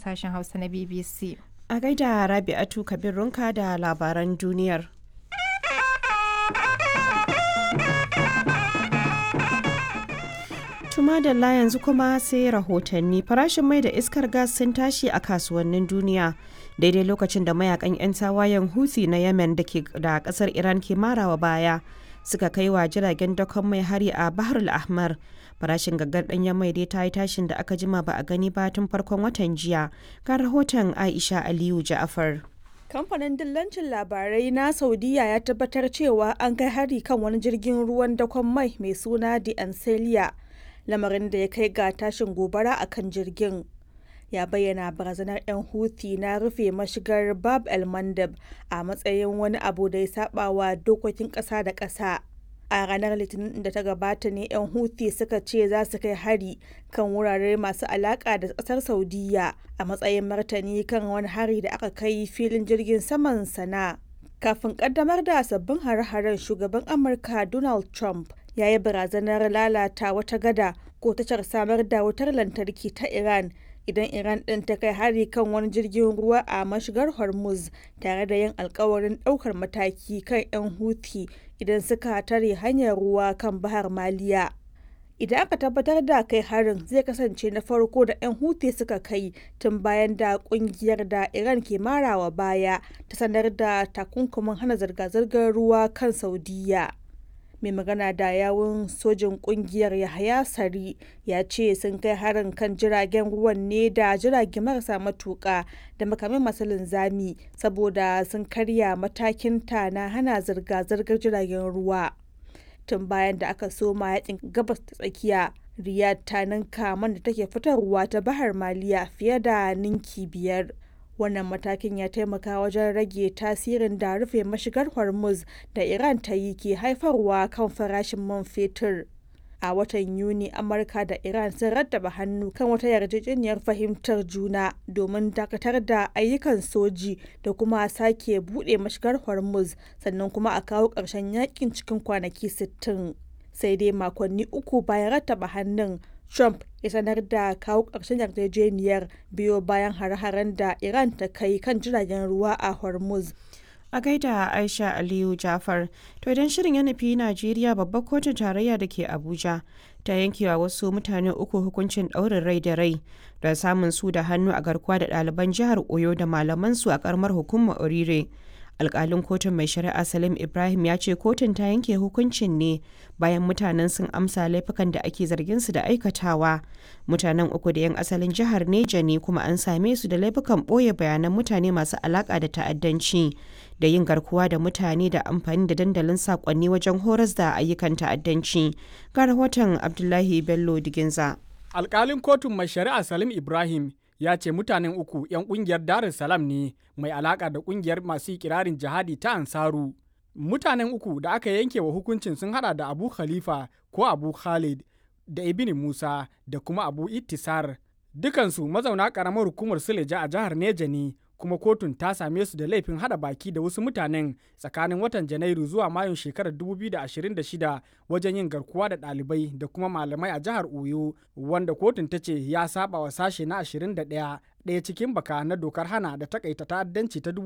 sashen Hausa na BBC. A gaida Rabi'atu Kabir Runka da labaran duniyar. Tuma da la yanzu kuma sai rahotanni farashin mai da iskar gas sun tashi a kasuwannin duniya daidai lokacin da mayakan 'yan tawayen Houthi na Yemen da ke da kasar Iran ke marawa baya suka kai wa jiragen dakon mai hari a Bahar al-Ahmar. Farashin gaggar ɗanyen mai dai ta yi tashin da aka jima ba a gani ba tun farkon watan jiya. Ga rahoton Aisha Aliyu Ja'afar. Kamfanin dillancin labarai na Saudiya ya tabbatar cewa an kai hari kan wani jirgin ruwan dakon mai mai suna The Ancelia, lamarin da ya kai ga tashin gobara a kan jirgin. Ya bayyana barazanar 'yan Houthi na rufe mashigar Bab el Mandab a matsayin wani abu da ya saba wa dokokin ƙasa da ƙasa. A ranar Litinin da ta gabata ne 'yan Houthi suka ce za su kai hari kan wurare masu alaƙa da ƙasar Saudiya a matsayin martani kan wani hari da aka kai filin jirgin saman sana. Kafin ƙaddamar da sabbin hare-haren shugaban Amurka Donald Trump ya yi barazanar lalata wata gada ko tashar samar da wutar lantarki ta Iran idan Iran ɗin ta kai hari kan wani jirgin ruwa a mashigar Hormuz tare da yin alkawarin ɗaukar mataki kan 'yan Houthi idan suka tare hanyar ruwa kan Bahar Maliya. Idan aka tabbatar da kai harin zai kasance na farko da 'yan Houthi suka kai tun bayan da kungiyar da Iran ke marawa baya ta sanar da takunkumin hana zirga-zirgar ruwa kan Saudiya. mai magana da yawun sojin kungiyar yahaya sari ya ce sun kai harin kan jiragen ruwan ne da jirage marasa matuka da makamai masu linzami saboda sun karya matakin ta na hana zirga-zirgar jiragen ruwa tun bayan da aka soma yakin gabas ta tsakiya riyad ta ninka man da take fitarwa ta bahar maliya fiye da ninki biyar wannan matakin ya taimaka wajen rage tasirin da rufe mashigar hormuz da iran ta yi ke haifarwa kan farashin man fetur a watan yuni amurka da iran sun rattaba hannu kan wata yarjejeniyar fahimtar juna domin dakatar da ayyukan soji da kuma sake buɗe mashigar hormuz sannan kuma a kawo ƙarshen yakin cikin kwanaki 60 sai dai makonni uku bayan rattaba hannun Trump ya sanar da kawo ƙarshen yarjejeniyar biyo bayan hare-haren da Iran ta kai kan jiragen ruwa a Hormuz. A gaida Aisha Aliyu Jafar, to idan shirin ya nufi Najeriya babbar kotun tarayya da ke Abuja ta yankewa wasu mutane uku hukuncin ɗaurin rai da rai da samun su da hannu a garkuwa da ɗaliban jihar Oyo da malamansu a ƙaramar hukumar Orire. alkalin kotun mai shari'a salim ibrahim ya ce kotun ta yanke hukuncin ne bayan mutanen sun amsa laifukan da ake zargin su da aikatawa mutanen uku da 'yan asalin jihar neja ne kuma an same su da laifukan ɓoye bayanan mutane masu alaka da ta'addanci da yin garkuwa da mutane da amfani da dandalin sakonni wajen horas da ayyukan ta'addanci ga rahoton abdullahi bello diginza alkalin kotun mai shari'a salim ibrahim ya ce mutanen uku 'yan kungiyar Dar es Salaam ne mai alaka da kungiyar masu ikirarin jihadi ta Ansaru. Mutanen uku da aka yanke wa hukuncin sun hada da Abu Khalifa ko Abu Khalid da Ibn Musa da kuma Abu Ittisar. Dukansu mazauna karamar hukumar Suleja a jihar Neja ne kuma kotun ta same su da laifin hada baki da wasu mutanen tsakanin watan Janairu zuwa Mayun shekarar 2026 wajen yin garkuwa da ɗalibai da kuma malamai a jihar Oyo wanda kotun ta ce ya saba wa sashe na 21 ɗaya cikin baka na dokar hana da takaita ta'addanci ta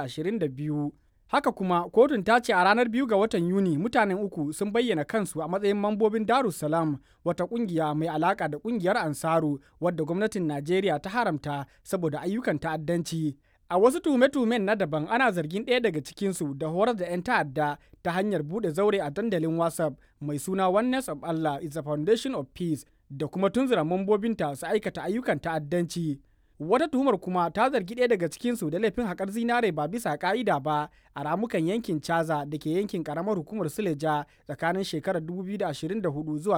2022. Haka kuma kotun ta ce a ranar biyu ga watan Yuni mutanen uku sun bayyana kansu a matsayin mambobin Darussalam wata kungiya mai alaka da kungiyar Ansaru wadda gwamnatin Najeriya ta haramta saboda ayyukan ta'addanci. A wasu tume-tumen na daban ana zargin ɗaya daga cikinsu da horar da 'yan ta'adda ta hanyar buɗe zaure a dandalin WhatsApp mai suna Oneness of Allah is the Foundation of Peace da kuma tunzura mambobinta su aikata ayyukan ta'addanci. Wata tuhumar kuma ta zargi ɗaya daga cikinsu da laifin haƙar zinare ba bisa ƙa'ida ba a ramukan yankin Caza da ke yankin ƙaramar hukumar Suleja tsakanin shekarar 2024 zuwa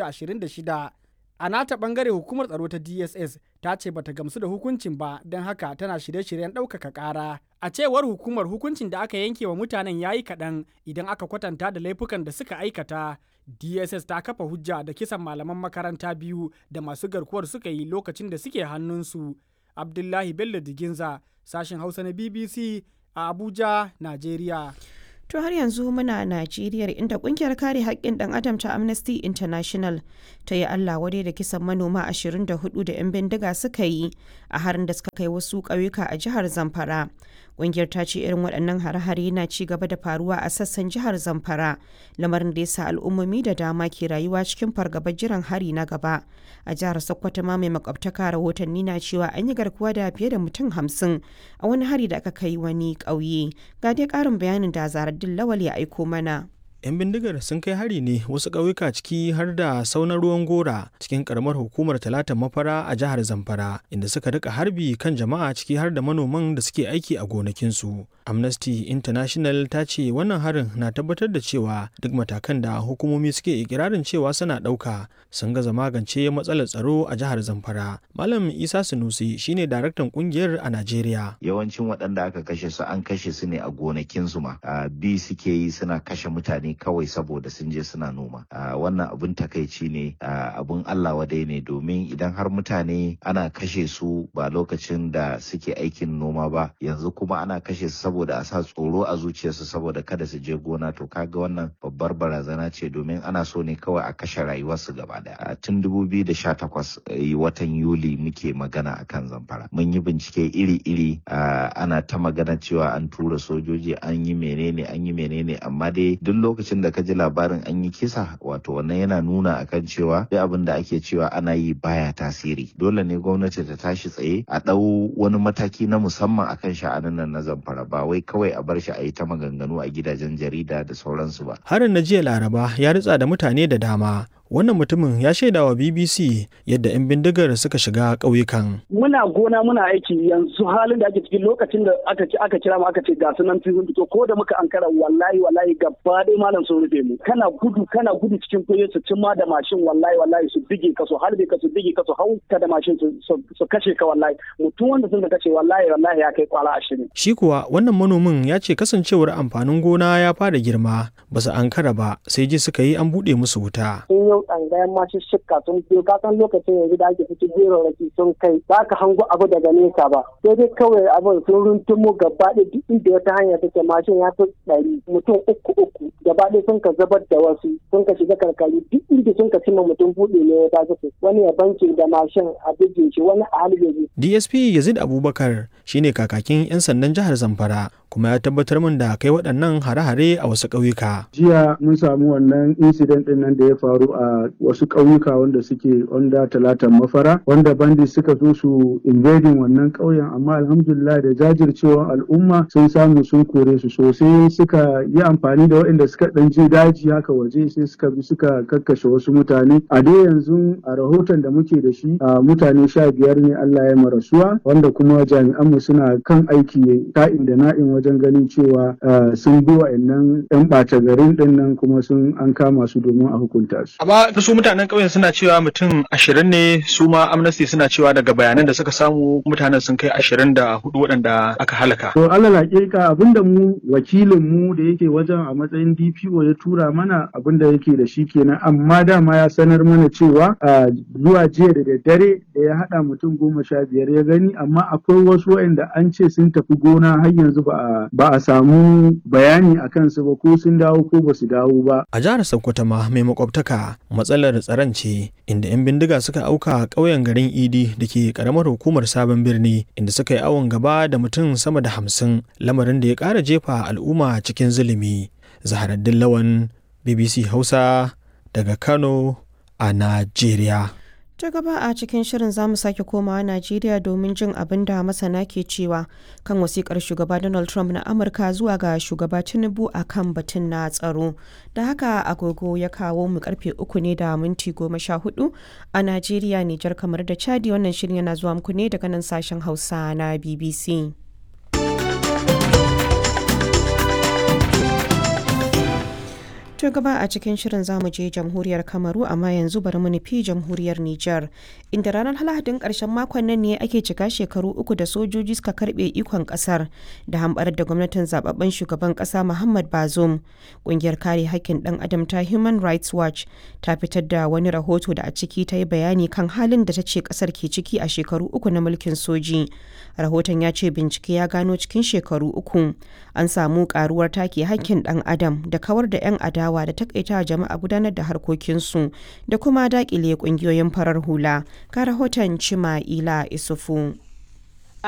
2026. A nata ɓangare hukumar tsaro ta DSS ta ce bata gamsu da hukuncin ba don haka tana shirye-shiryen ɗaukaka ƙara. A cewar hukumar hukuncin da aka yanke wa mutanen ya yi kaɗan idan aka kwatanta da laifukan da suka aikata. DSS ta kafa hujja da kisan malaman makaranta biyu da masu garkuwar suka yi lokacin da suke hannunsu. Abdullahi Bello Diginza, sashen Hausa na BBC a Abuja, Najeriya. To har yanzu muna Najeriya inda kungiyar kare haƙƙin ɗan adam ta Amnesty International ta yi Allah wadai da kisan manoma 24 da 'yan bindiga suka yi a harin da suka kai wasu ƙauyuka a jihar Zamfara. Kungiyar ta ce irin waɗannan hare-hare na ci gaba da faruwa a sassan jihar Zamfara, lamarin da ya sa al'ummomi da dama ke rayuwa cikin fargabar jiran hari na gaba. A jihar Sokoto ma mai makwabtaka rahotanni na cewa an yi garkuwa da fiye da mutum hamsin a wani hari da aka kai wani ƙauye. Ga dai ƙarin bayanin da zarar Lawal ya aiko mana. 'yan bindigar sun kai hari ne wasu ƙauyuka ciki har da saunar ruwan gora cikin karamar hukumar talatan mafara a jihar zamfara inda suka rika harbi kan jama'a ciki har da manoman da suke aiki a gonakinsu amnesty international ta ce wannan harin na tabbatar da cewa duk matakan da hukumomi suke ikirarin cewa suna ɗauka sun gaza magance matsalar tsaro a jihar zamfara malam isa sunusi shine daraktan kungiyar a najeriya yawancin waɗanda aka kashe su an kashe su ne a gonakinsu ma bi suke yi suna kashe mutane kawai saboda sun je suna noma wannan abun takaici ne abun Allah wadai ne domin idan har mutane ana kashe su ba lokacin da suke aikin noma ba yanzu kuma ana kashe su saboda a sa tsoro a zuciyarsu saboda kada su je gona to kaga wannan babbar barazana ce domin ana so ne kawai a kashe rayuwarsu gaba daya tun 2018 watan yuli muke magana akan zamfara mun yi bincike iri-iri ana ta magana cewa an tura sojoji an yi menene an yi menene amma dai duk lokacin da ka ji labarin an yi kisa wato wannan yana nuna akan cewa duk abin da ake cewa ana yi baya tasiri dole ne gwamnati ta tashi tsaye a ɗau wani mataki na musamman akan sha'anin nan na zamfara ba wai kawai a bar shi a yi ta maganganu a gidajen jarida da sauransu ba harin na jiya laraba ya ritsa da mutane da dama wannan mutumin ya shaida wa bbc yadda 'yan bindigar suka shiga ƙauyukan. muna gona muna aiki yanzu halin da ake cikin lokacin da aka aka kira mu aka ce ga sunan sun fito ko da muka ankara wallahi wallahi gaba ɗaya malam sun rufe mu kana gudu kana gudu cikin kuye su cimma da mashin wallahi wallahi su bige ka su harbe ka su bige ka su hau ka da mashin su kashe ka wallahi mutum wanda sun kashe wallahi wallahi ya kai kwala ashirin. shi kuwa wannan manomin ya ce kasancewar amfanin gona ya fara girma ba su ankara ba sai ji suka yi an buɗe musu wuta. tsangayen masu shikka sun biyo ka san lokacin yanzu da ake cikin jerarraki sun kai ba ka hango abu daga nesa ba sai dai kawai abin sun runtumo gaba ɗaya duk inda wata hanya take mashin ya fi ɗari mutum uku uku gaba ɗaya sun ka zabar da wasu sun ka shiga karkari duk inda sun ka cimma mutum buɗe ne ya tafi su wani ya banke da mashin a bige shi wani a halbe DSP Yazid Abubakar shine kakakin 'yan sandan jihar Zamfara kuma ya tabbatar min da kai waɗannan hare-hare a wasu ƙauyuka. Jiya mun samu wannan incident ɗin nan da ya faru a wasu ƙauyuka wanda suke onda talatan mafara wanda bandi suka zo su invading wannan ƙauyen amma alhamdulillah da jajircewar al'umma sun samu sun kore su sosai suka yi amfani da waɗanda suka ɗan je daji haka waje sai suka bi suka kakkashe wasu mutane a dai yanzu a rahoton da muke da shi a mutane sha biyar ne Allah ya marasuwa wanda kuma jami'anmu suna kan aiki ka'in da na'in wajen ganin cewa sun bi wa'annan 'yan ɓata garin ɗin nan kuma sun an kama su domin a hukunta su. Amma su mutanen ƙauyen suna cewa mutum ashirin ne su ma amnesty suna cewa daga bayanan da suka samu mutanen sun kai ashirin da hudu waɗanda aka halaka. To Allah laƙiƙa abinda mu wakilin mu da yake wajen a matsayin DPO ya tura mana abinda yake da shi kenan amma dama ya sanar mana cewa zuwa jiya da daddare da ya haɗa mutum goma sha biyar ya gani amma akwai wasu waɗanda an ce sun tafi gona har yanzu ba a ba a samu bayani a kansu ba ko sun dawo ko ba su dawo ba. A jihar Sokoto ma mai makwabtaka matsalar tsaron ce inda 'yan bindiga suka auka ƙauyen garin Idi da ke karamar hukumar sabon birni inda suka yi awon gaba da mutum sama da hamsin lamarin da ya ƙara jefa al'umma cikin zulumi. Zaharaddin Lawan BBC Hausa daga Kano a Najeriya. ta gaba a cikin shirin zamu sake komawa Najeriya domin jin abin da masana ke cewa kan wasikar shugaba Donald Trump na Amurka zuwa ga shugaba Tinubu a kan batun na tsaro. Da haka agogo ya kawo mu karfe uku ne da minti goma sha hudu a Najeriya, Nijar kamar da Chadi wannan shirin yana zuwa muku ne daga nan sashen Hausa na BBC. To gaba a cikin shirin zamu je jamhuriyar Kamaru amma yanzu bari mu nufi jamhuriyar Nijar. Inda ranar Lahadin ƙarshen makon nan ne ake cika shekaru uku da sojoji suka karɓe ikon ƙasar da hamɓarar da gwamnatin zababben shugaban ƙasa Muhammad Bazoum. Ƙungiyar kare haƙƙin ɗan adam ta Human Rights Watch ta fitar da wani rahoto da a ciki ta yi bayani kan halin da ta ce ƙasar ke ciki a shekaru uku na mulkin soji. Rahoton ya ce bincike ya gano cikin shekaru uku an samu ƙaruwar take haƙƙin ɗan adam da kawar da 'yan adawa adawa da takaita jama'a gudanar da harkokinsu da kuma dakile kungiyoyin farar hula ga rahoton cima ila isufu